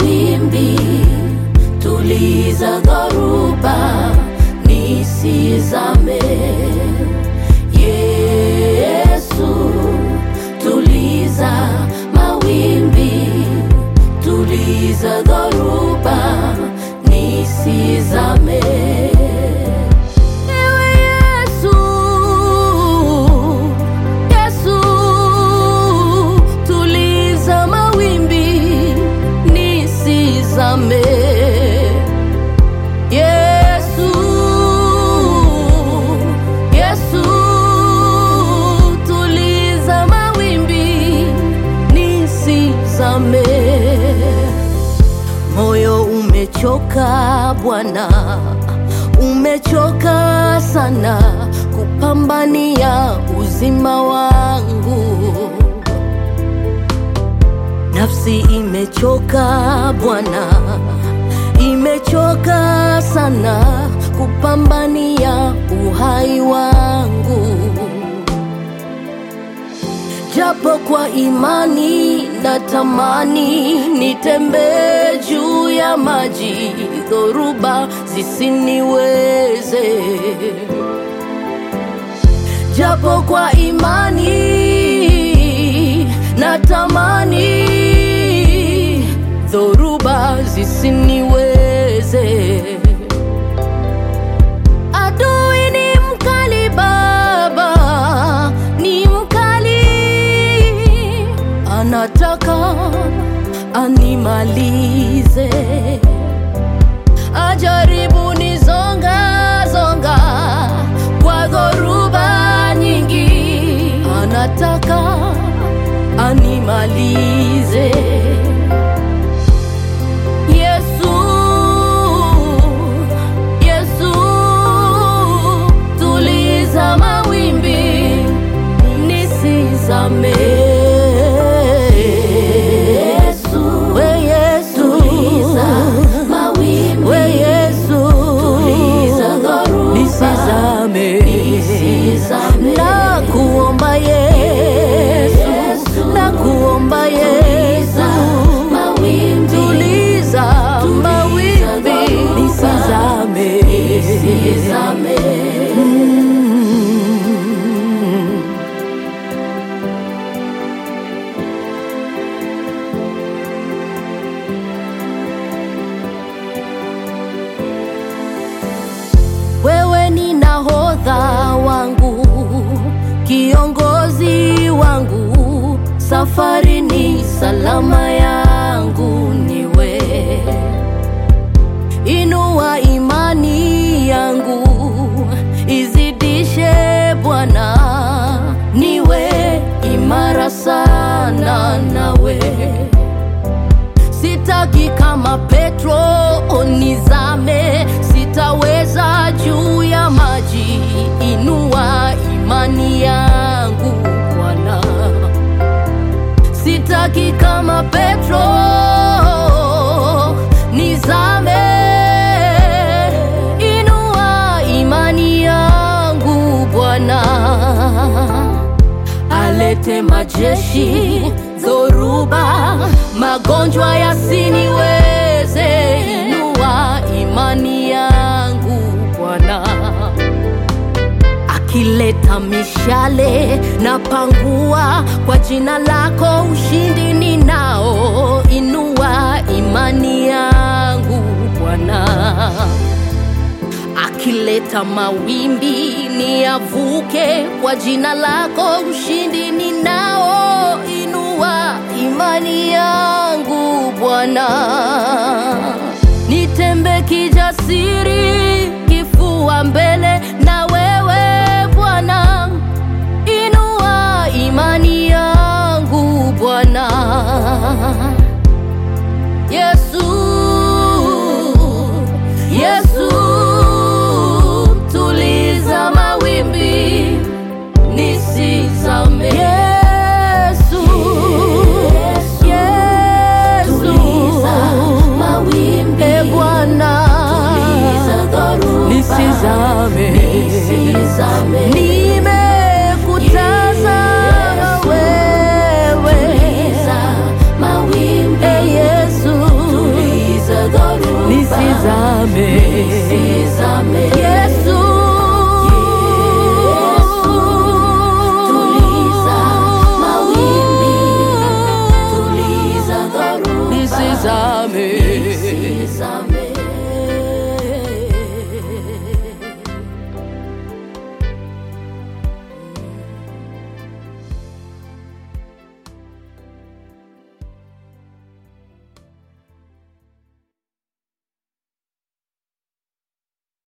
mawimbi, tuliza dhoruba, nisizame. Yesu, tuliza mawimbi, tuliza dhoruba, nisizame. Ewe Yesu, Yesu, tuliza mawimbi nisizame. Yesu, Yesu, tuliza mawimbi nisizame. Moyo umechoka Bwana, umechoka sana kupambania uzima wangu. Nafsi imechoka Bwana, imechoka sana kupambania uhai wangu japo kwa imani natamani nitembee juu ya maji, dhoruba zisiniweze. Japo kwa imani natamani dhoruba zisiniweze. Adui ni mkali Baba, ni mkali, anataka animalize, ajaribu nizonga zonga kwa dhoruba nyingi, anataka animalize. Yesu, Yesu, tuliza mawimbi nisizame. Yesu, we Yesu, tuliza mawimbi, we Yesu, tuliza dhoruba, nisizame, nisizame. Na kuomba Yesu, na kuomba Yesu, mawimbi, tuliza mawimbi, nisizame, nisizame. Wewe ni nahodha wangu, kiongozi wangu, safari ni salama yangu niwe. Inua imani yangu, izidishe Bwana, niwe imara sana nawe sitaki kama Petro nizame, sitaweza juu ya maji. Inua imani yangu Bwana, sitaki kama Petro nizame. Inua imani yangu Bwana alete majeshi, dhoruba, magonjwa yasiniweze. Inua imani yangu Bwana, akileta mishale na pangua, kwa jina lako ushindi ninao. Inua imani yangu Bwana akileta mawimbi niyavuke, kwa jina lako ushindi ninao. Inua imani yangu Bwana, nitembe kijasiri, kifua mbele na wewe Bwana. Inua imani yangu Bwana. Yesu, Yesu, tuliza mawimbi nisizame. Yesu, Yesu, tuliza mawimbi. E Bwana, tuliza dhoruba nisizame, nisizame. Ni